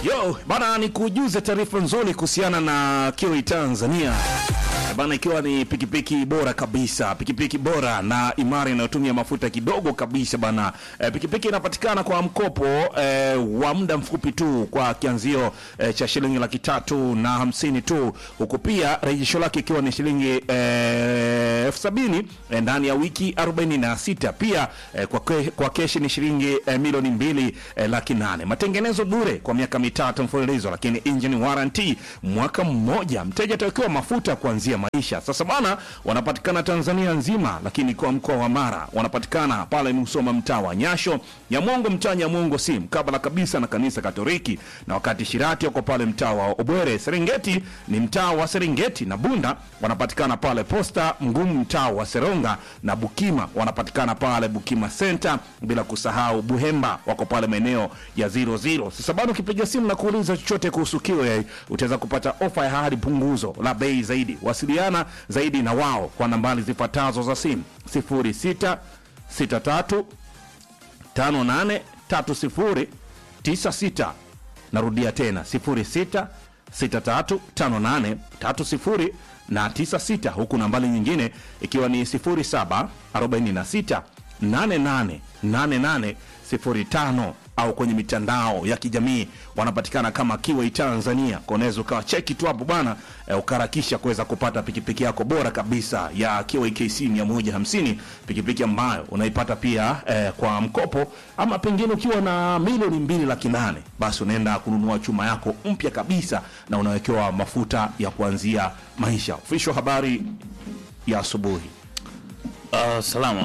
Yo, bana ni kujuze taarifa nzuri kuhusiana na Kiwi Tanzania. Bana ikiwa ni pikipiki bora kabisa, pikipiki bora na imara inayotumia mafuta kidogo kabisa bana. E, pikipiki inapatikana kwa mkopo e, wa muda mfupi tu kwa kianzio e, cha shilingi laki tatu na hamsini tu, huku pia rejesho lake ikiwa ni shilingi e, elfu sabini e, ndani ya wiki 46. Pia e, kwa, ke, kwa keshi ni shilingi e, milioni mbili e, laki nane. Matengenezo bure kwa miaka mitatu mfululizo, lakini engine warranty mwaka mmoja. Mteja atawekewa mafuta kuanzia maisha. Sasa bana, wanapatikana Tanzania nzima, lakini kwa mkoa wa Mara wanapatikana pale Musoma, mtaa wa Nyasho, Nyamongo, mtaa Nyamongo si mkabala kabisa na kanisa Katoliki, na wakati Shirati wako pale mtaa wa Obwere. Serengeti ni mtaa wa Serengeti na Bunda wanapatikana pale Posta Mgumu, mtaa wa Seronga na Bukima wanapatikana pale Bukima Center, bila kusahau Buhemba wako pale maeneo ya 00. Sasa bado ukipiga simu na kuuliza chochote kuhusu Kiwe utaweza kupata ofa ya hadi punguzo la bei zaidi. Wasiliana zaidi na wao kwa nambari zifuatazo za simu 06 63 58 30 96. Narudia tena 06 63 58 30 na 96, huku nambari nyingine ikiwa ni 07 46 88 88 05 au kwenye mitandao ya kijamii wanapatikana kama Kiway Tanzania. Kwa unaweza ukawa cheki tu hapo bwana e, ukaharakisha kuweza kupata pikipiki yako bora kabisa ya Kiway KC 150, pikipiki ambayo unaipata pia e, kwa mkopo, ama pengine ukiwa na milioni mbili laki nane basi unaenda kununua chuma yako mpya kabisa na unawekewa mafuta ya kuanzia maisha. Official habari ya asubuhi. Uh, salama.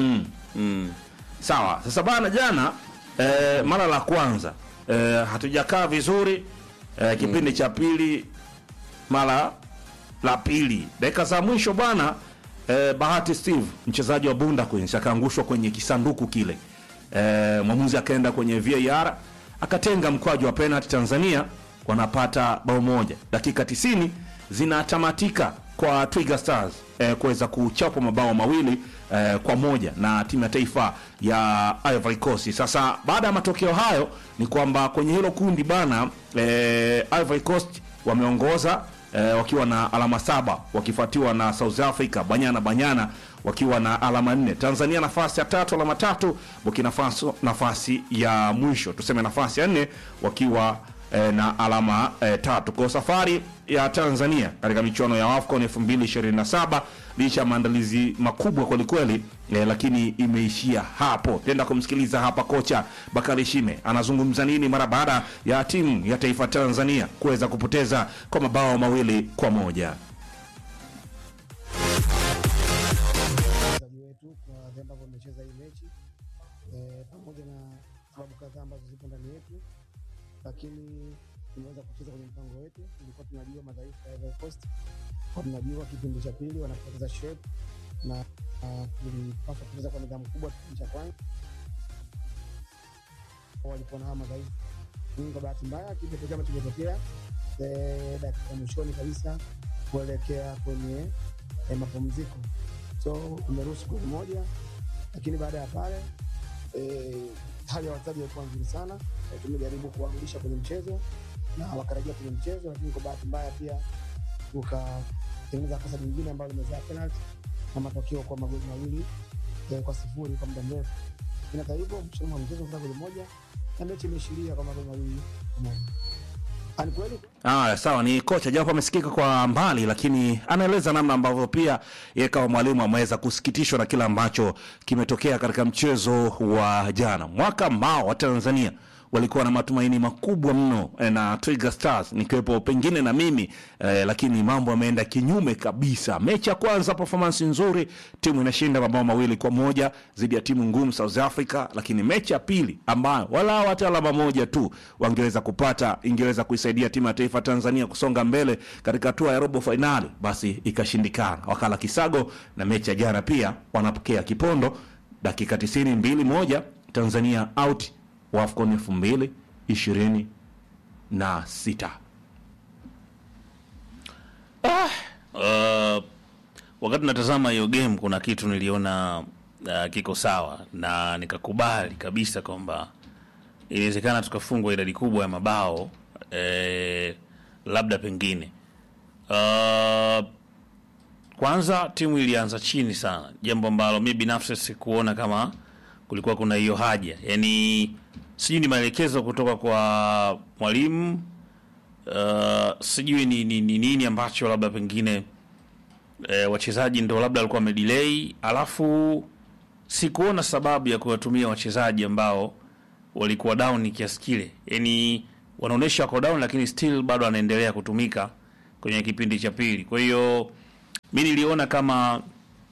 Sawa, sasa bana, jana eh, mara la kwanza eh, hatujakaa vizuri eh, kipindi cha pili, mara la pili, dakika za mwisho bwana eh, Bahati Steve mchezaji wa Bunda Queens akaangushwa kwenye kisanduku kile eh, mwamuzi akaenda kwenye VAR akatenga mkwaju wa penalty. Tanzania wanapata bao moja, dakika 90 zinatamatika kwa Twiga Stars eh, kuweza kuchapa mabao mawili eh, kwa moja na timu ya taifa ya Ivory Coast. Sasa baada ya matokeo hayo ni kwamba kwenye hilo kundi bana eh, Ivory Coast wameongoza eh, wakiwa na alama saba wakifuatiwa na South Africa Banyana Banyana wakiwa na alama nne. Tanzania nafasi ya tatu alama tatu, Burkina Faso nafasi ya mwisho tuseme nafasi ya nne wakiwa eh, na alama eh, tatu. Kwa safari ya Tanzania katika michuano ya AFCON 2027 licha ya maandalizi makubwa kwelikweli eh, lakini imeishia hapo. Tenda kumsikiliza hapa kocha Bakari Shime anazungumza nini mara baada ya timu ya taifa Tanzania kuweza kupoteza kwa mabao mawili kwa moja. wachezaji wetu kwa vile ambavyo wamecheza hii mechi eh, pamoja na sababu kadhaa ambazo zipo ndani yetu, lakini tumeweza kucheza kwenye mpango wetu. Tulikuwa tunajua madhaifu ya Ivory Coast, kwa tunajua kipindi cha pili wanapoteza shape na ah, tulipaswa kucheza kwa nidhamu kubwa kipindi cha kwanza, walikuwa na haya madhaifu. Lakini kwa bahati mbaya kitu pekee ambacho kimetokea eh, dakika mwishoni kabisa kuelekea kwenye eh, mapumziko so tumeruhusu goli moja, lakini baada ya pale eh, hali ya wachezaji ilikuwa nzuri sana eh, tumejaribu kuwarudisha kwenye mchezo na wakarejea kwenye mchezo, lakini kwa bahati mbaya pia tukatengeneza kosa jingine ambalo limezaa penalty na matokeo kwa magoli mawili eh, kwa sifuri kwa muda mrefu. Lakini hata hivyo mwishoni mwa mchezo kuna goli moja na mechi imeishiria kwa magoli mawili kwa moja. Ah, Ni kweli Ah, sawa ni kocha japo amesikika kwa mbali, lakini anaeleza namna ambavyo pia yeye kama mwalimu ameweza kusikitishwa na kile ambacho kimetokea katika mchezo wa jana. Mwaka ambao wa Tanzania walikuwa na matumaini makubwa mno eh, na Twiga Stars nikiwepo pengine na mimi eh, lakini mambo yameenda kinyume kabisa. Mechi ya kwanza performance nzuri, timu inashinda mabao mawili kwa moja dhidi ya timu ngumu South Africa, lakini mechi ya pili ambayo wala hata alama moja tu wangeweza kupata ingeweza kuisaidia timu ya taifa Tanzania kusonga mbele katika hatua ya robo fainali, basi ikashindikana, wakala kisago. Na mechi ya jana pia wanapokea kipondo, dakika 90 mbili moja, Tanzania out wa AFCON elfu mbili ishirini na sita. Uh, wakati natazama hiyo game kuna kitu niliona uh, kiko sawa na nikakubali kabisa kwamba inawezekana tukafungwa idadi kubwa ya mabao eh, labda pengine uh, kwanza timu ilianza chini sana, jambo ambalo mi binafsi sikuona kama kulikuwa kuna hiyo haja, yani sijui ni maelekezo kutoka kwa mwalimu uh, sijui ni ni- ni nini ambacho labda pengine eh, wachezaji ndo labda walikuwa wamedelay, alafu sikuona sababu ya kuwatumia wachezaji ambao walikuwa down kiasi kile, yani wanaonyesha wako down, lakini still bado anaendelea kutumika kwenye kipindi cha pili. Kwa hiyo mi niliona kama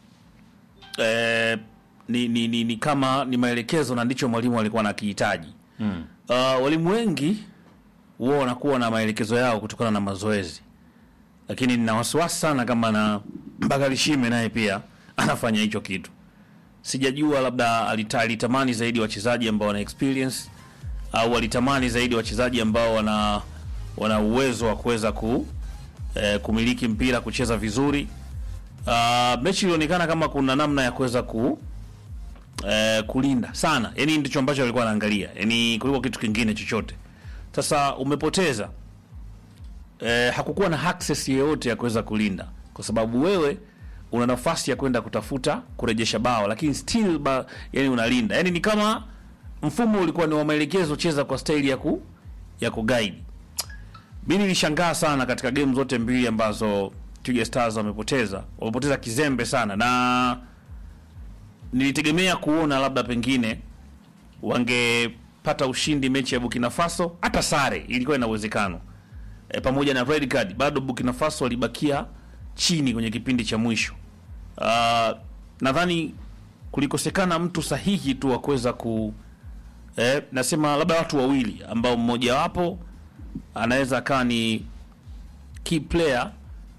eh, ni, ni, ni, ni kama ni maelekezo na ndicho mwalimu alikuwa anakihitaji. mm. Uh, walimu wengi huwa wanakuwa na maelekezo yao kutokana na mazoezi, lakini nina wasiwasi sana kama na Bakari Shime naye pia anafanya hicho kitu. Sijajua labda alita, alitamani zaidi wachezaji ambao wana experience au alitamani zaidi wachezaji ambao wana wana uwezo wa kuweza ku eh, kumiliki mpira kucheza vizuri. Uh, mechi ilionekana kama kuna namna ya kuweza ku eh, kulinda sana, yani ndicho ambacho alikuwa anaangalia, yani kuliko kitu kingine chochote. Sasa umepoteza eh, hakukuwa na access yeyote ya kuweza kulinda, kwa sababu wewe una nafasi ya kwenda kutafuta kurejesha bao, lakini still ba, yani unalinda, yani ni kama mfumo ulikuwa ni wa maelekezo, cheza kwa staili ya ku ya kuguide. Mi nilishangaa sana katika game zote mbili ambazo Twiga Stars wamepoteza, wamepoteza kizembe sana, na nilitegemea kuona labda pengine wangepata ushindi mechi ya Burkina Faso, hata sare ilikuwa ina uwezekano e, pamoja na red card, bado Burkina Faso walibakia chini kwenye kipindi cha mwisho. Uh, nadhani kulikosekana mtu sahihi tu wa kuweza ku eh, nasema labda watu wawili ambao mmoja wapo anaweza akawa ni key player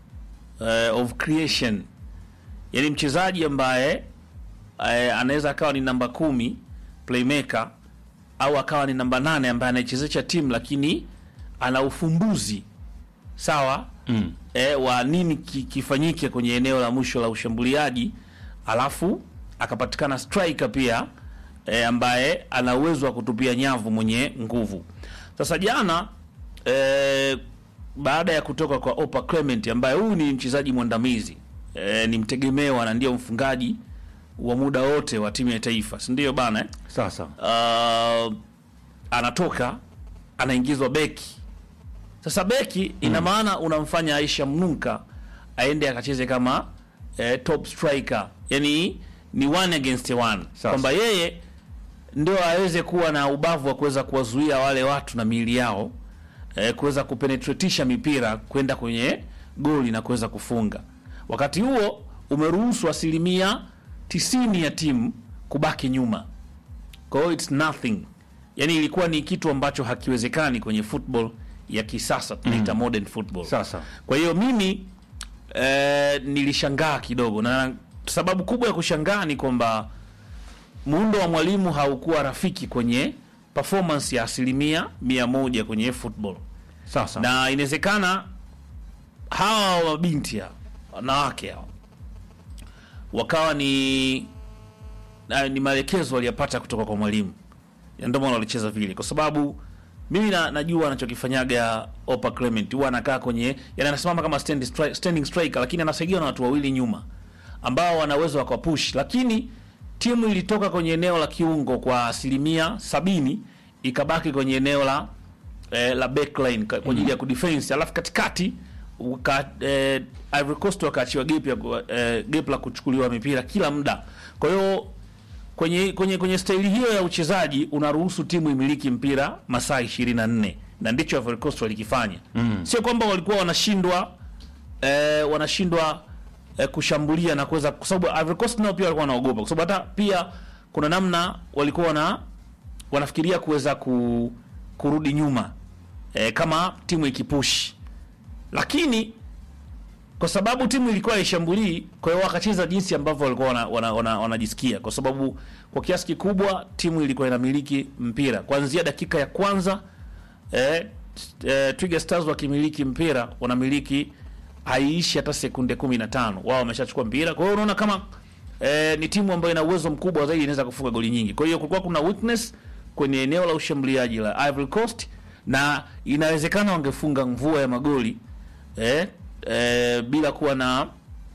uh, of creation, yani mchezaji ambaye uh, anaweza akawa ni namba kumi playmaker au akawa ni namba nane ambaye anaichezesha timu lakini ana ufumbuzi sawa mm. e, wa nini ki, kifanyike kwenye eneo la mwisho la ushambuliaji, alafu akapatikana striker pia e, ambaye ana uwezo wa kutupia nyavu mwenye nguvu. Sasa jana e, baada ya kutoka kwa Opa Clement ambaye huyu ni mchezaji mwandamizi e, ni mtegemewa na ndio mfungaji wa muda wote wa timu ya taifa, si ndio bana eh? Sasa uh, anatoka anaingizwa beki. Sasa beki ina maana unamfanya Aisha Mnuka aende akacheze kama eh, top striker, yani ni one against one, Sasa. kwamba yeye ndio aweze kuwa na ubavu wa kuweza kuwazuia wale watu na miili yao eh, kuweza kupenetretisha mipira kwenda kwenye goli na kuweza kufunga. Wakati huo umeruhusu asilimia tisini ya timu kubaki nyuma kwa hiyo it's nothing, yani ilikuwa ni kitu ambacho hakiwezekani kwenye football ya kisasa tunaita modern football. Sasa. Kwa hiyo mimi eh, nilishangaa kidogo, na sababu kubwa ya kushangaa ni kwamba muundo wa mwalimu haukuwa rafiki kwenye performance ya asilimia mia moja kwenye football, sasa na inawezekana hawa mabinti hawa wanawake hawa wakawa ni na, ni maelekezo waliyapata kutoka kwa mwalimu, Ya ndio maana walicheza vile, kwa sababu mimi na, najua anachokifanyaga Opa Clement, huwa anakaa kwenye yani, anasimama kama stand, stri, standing striker, lakini anasaidiwa na watu wawili nyuma ambao wana uwezo wa kupush, lakini timu ilitoka kwenye eneo la kiungo kwa asilimia sabini ikabaki kwenye eneo la eh, la backline ka- kwa ajili ya kudefense, alafu katikati uka, eh, Ivory Coast wakaachiwa gap ya ku- eh, gap la kuchukuliwa mipira kila muda. Kwa hiyo kwenye kwenye kwenye staili hiyo ya uchezaji unaruhusu timu imiliki mpira masaa 24 na ndicho Ivory Coast walikifanya. Sio kwamba walikuwa wanashindwa eh, wanashindwa eh, kushambulia na kuweza kwa sababu Ivory Coast nao pia walikuwa wanaogopa kwa sababu hata pia kuna namna walikuwa wana wanafikiria kuweza ku, kurudi nyuma eh, kama timu ikipush, lakini kwa sababu timu ilikuwa haishambulii, kwa hiyo wakacheza jinsi ambavyo walikuwa wanajisikia wana, wana, wanajisikia. kwa sababu kwa kiasi kikubwa timu ilikuwa inamiliki mpira kuanzia dakika ya kwanza eh, eh, Twiga Stars wakimiliki mpira wanamiliki haiishi hata sekunde 15 wao wameshachukua mpira. Kwa hiyo unaona kama eh, ni timu ambayo ina uwezo mkubwa zaidi, inaweza kufunga goli nyingi. Kwa hiyo kulikuwa kuna weakness kwenye eneo la ushambuliaji la Ivory Coast na inawezekana wangefunga mvua ya magoli eh, eh, bila kuwa na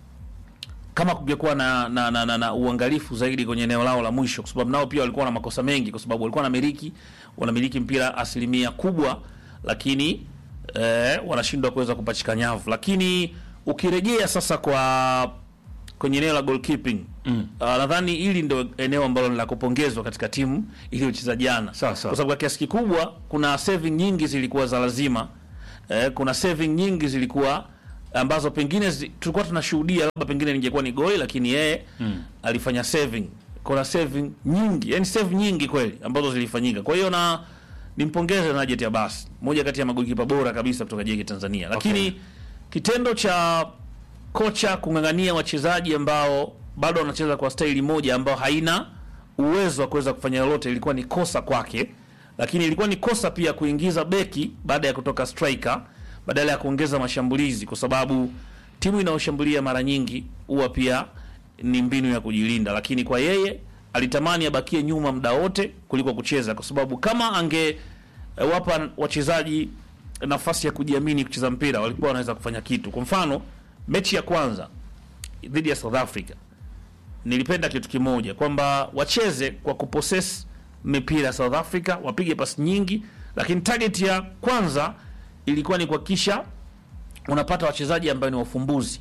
kama kungekuwa na, na, na, na, na uangalifu zaidi kwenye eneo lao la mwisho, kwa sababu nao pia walikuwa na makosa mengi, kwa sababu walikuwa wanamiliki wanamiliki mpira asilimia kubwa, lakini eh, wanashindwa kuweza kupachika nyavu. Lakini ukirejea sasa kwa kwenye eneo la goalkeeping mm. Uh, nadhani hili ndio eneo ambalo ni la kupongezwa katika timu iliyocheza jana, Sawa, sawa. kwa sababu kwa kiasi kikubwa kuna saving nyingi zilikuwa za lazima eh, kuna saving nyingi zilikuwa ambazo pengine zi, tulikuwa tunashuhudia labda pengine ningekuwa ni goli, lakini yeye mm. alifanya saving. Kuna saving nyingi, yani save nyingi kweli ambazo zilifanyika. Kwa hiyo na nimpongeze Najet Abbas, moja kati ya magolikipa bora kabisa kutoka JK Tanzania, lakini Okay. kitendo cha kocha kung'ang'ania wachezaji ambao bado wanacheza kwa staili moja ambao haina uwezo wa kuweza kufanya lolote ilikuwa ni kosa kwake, lakini ilikuwa ni kosa pia kuingiza beki baada ya kutoka striker badala ya kuongeza mashambulizi, kwa sababu timu inayoshambulia mara nyingi huwa pia ni mbinu ya kujilinda, lakini kwa yeye alitamani abakie nyuma muda wote kuliko kucheza, kwa sababu kama ange eh, wapa wachezaji nafasi ya kujiamini kucheza mpira walikuwa wanaweza kufanya kitu. Kwa mfano mechi ya kwanza dhidi ya South Africa nilipenda kitu kimoja kwamba wacheze kwa kupossess mipira ya South Africa, wapige pasi nyingi, lakini target ya kwanza ilikuwa ni kuhakikisha unapata wachezaji ambao ni wafumbuzi.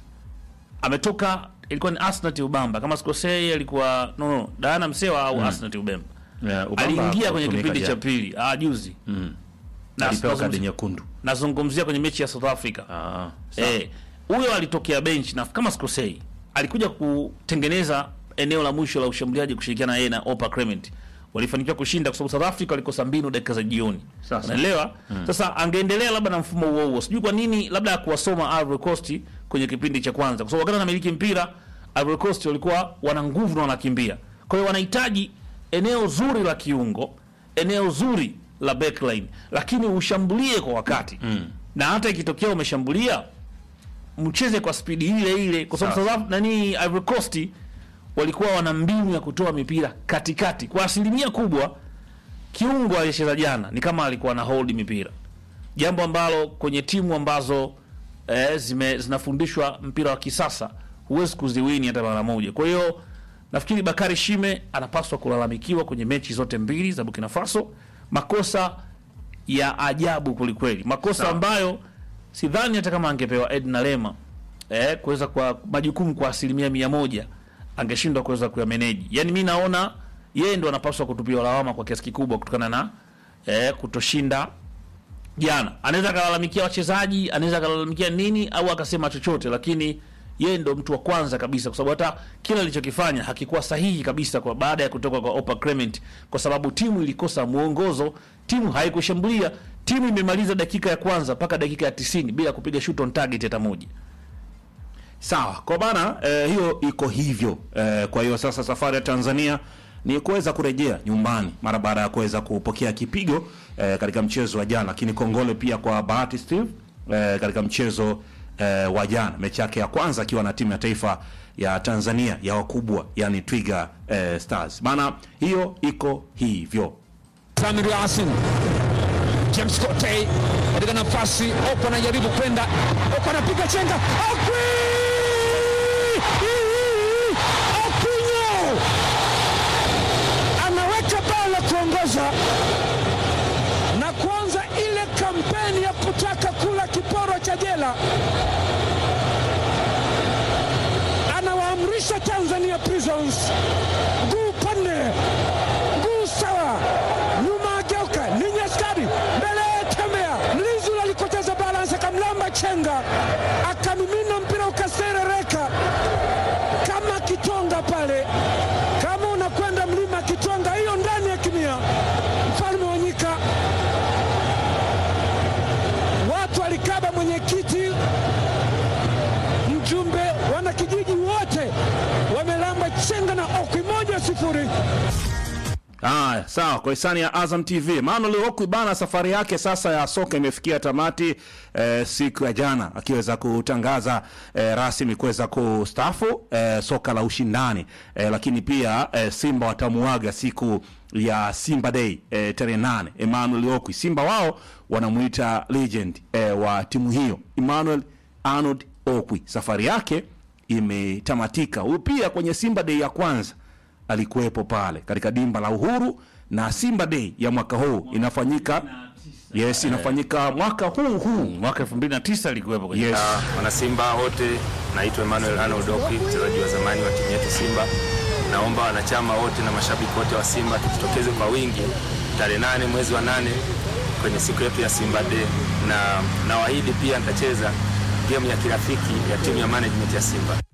Ametoka ilikuwa ni Asnat Ubamba kama sikosei, alikuwa no, no Diana Msewa au Asnat Ubemba Yeah, Ubamba aliingia kwenye hakutumika kipindi cha jana. pili ah, juzi Na- alipewa kadi nazungumzia- nyekundu. nazungumzia kwenye mechi ya South Africa Ah, sawa. Eh, huyo alitokea bench na kama sikosei alikuja kutengeneza eneo la mwisho la ushambuliaji kushirikiana na yeye na Opa Clement. Walifanikiwa kushinda kwa sababu South Africa walikosa mbinu dakika za jioni. Sasa. Unaelewa? Sasa angeendelea labda na mfumo huo huo. Sijui kwa nini labda kuwasoma Ivory Coast kwenye kipindi cha kwanza. Kwa sababu wakati wanamiliki mpira Ivory Coast walikuwa wana nguvu na wanakimbia. Kwa hiyo wanahitaji eneo zuri la kiungo, eneo zuri la backline, lakini ushambulie kwa wakati. Na hata ikitokea umeshambulia mcheze kwa spidi ile ile, kwa sababu Sawa. South Af- nani Ivory Coast walikuwa wana mbinu ya kutoa mipira katikati kwa asilimia kubwa. Kiungo aliyecheza jana ni kama alikuwa na hold mipira, jambo ambalo kwenye timu ambazo eh, zime, zinafundishwa mpira wa kisasa huwezi kuziwini hata mara moja. Kwa hiyo nafikiri Bakari Shime anapaswa kulalamikiwa kwenye mechi zote mbili za Burkina Faso, makosa ya ajabu kwelikweli, makosa Sawa. ambayo sidhani hata kama angepewa Edna Lema eh, kuweza kwa majukumu kwa asilimia mia moja angeshindwa kuweza kuyameneji. Yani mi naona yeye ndo anapaswa kutupiwa lawama kwa kiasi kikubwa kutokana na eh, kutoshinda jana. Anaweza akalalamikia wachezaji, anaweza akalalamikia nini au akasema chochote, lakini yeye ndo mtu wa kwanza kabisa, kwa sababu hata kile alichokifanya hakikuwa sahihi kabisa kwa baada ya kutoka kwa Opa Clement, kwa sababu timu ilikosa mwongozo, timu haikushambulia, timu imemaliza dakika ya kwanza mpaka dakika ya 90 bila kupiga shoot on target hata moja. Sawa, kwa bana eh, hiyo iko hivyo eh, kwa hiyo sasa safari ya Tanzania ni kuweza kurejea nyumbani mara baada ya kuweza kupokea kipigo eh, katika mchezo wa jana, lakini kongole pia kwa Bahati Steve eh, katika mchezo eh, wa jana, mechi yake ya kwanza akiwa na timu ya taifa ya Tanzania ya wakubwa, yani Twiga eh, Stars bana, hiyo iko hivyo. Samir Yasin James Cote katika nafasi, Opa anajaribu kwenda, Opa anapiga chenga, Okwi Okwinyo anaweka bao la kuongoza na kuanza ile kampeni ya kutaka kula kiporo cha jela. Anawaamrisha Tanzania Prisons guu pande guu sawa, nyuma ageuka, ni Nyaskari mbele, tembea, mlinzi ule alikoteza balance, akamlamba chenga, akamimina mpira ukaserereka kama kitonga pale, kama unakwenda mlima Kitonga, hiyo ndani ya kimia, mfalme wa nyika. Watu walikaba mwenyekiti, mjumbe, wana kijiji wote wamelamba chenga na okwi moja sifuri. Haya, sawa. Kwa hisani ya Azam TV, Emmanuel Okwi bana, safari yake sasa ya soka imefikia tamati eh, siku ya jana akiweza kutangaza eh, rasmi kuweza kustaafu eh, soka la ushindani eh, lakini pia eh, Simba watamuaga siku ya Simba Day eh, tarehe nane. Emmanuel Okwi, Simba wao wanamuita legend eh, wa timu hiyo Emmanuel Arnold Okwi, safari yake imetamatika. Huyu pia kwenye Simba Day ya kwanza alikuwepo pale katika dimba la Uhuru, na Simba Day ya mwaka huu inafanyika yes, inafanyika mwaka huu huu Mwaka 2009 alikuwepo kwenye yes. Uh, wanasimba wote, naitwa Emmanuel Arnold Okwi, mchezaji wa zamani wa timu yetu Simba. Naomba wanachama wote na mashabiki wote wa Simba tujitokeze kwa wingi tarehe nane mwezi wa nane kwenye siku yetu ya Simba Day, na nawaahidi pia nitacheza game ya kirafiki ya timu ya management ya Simba.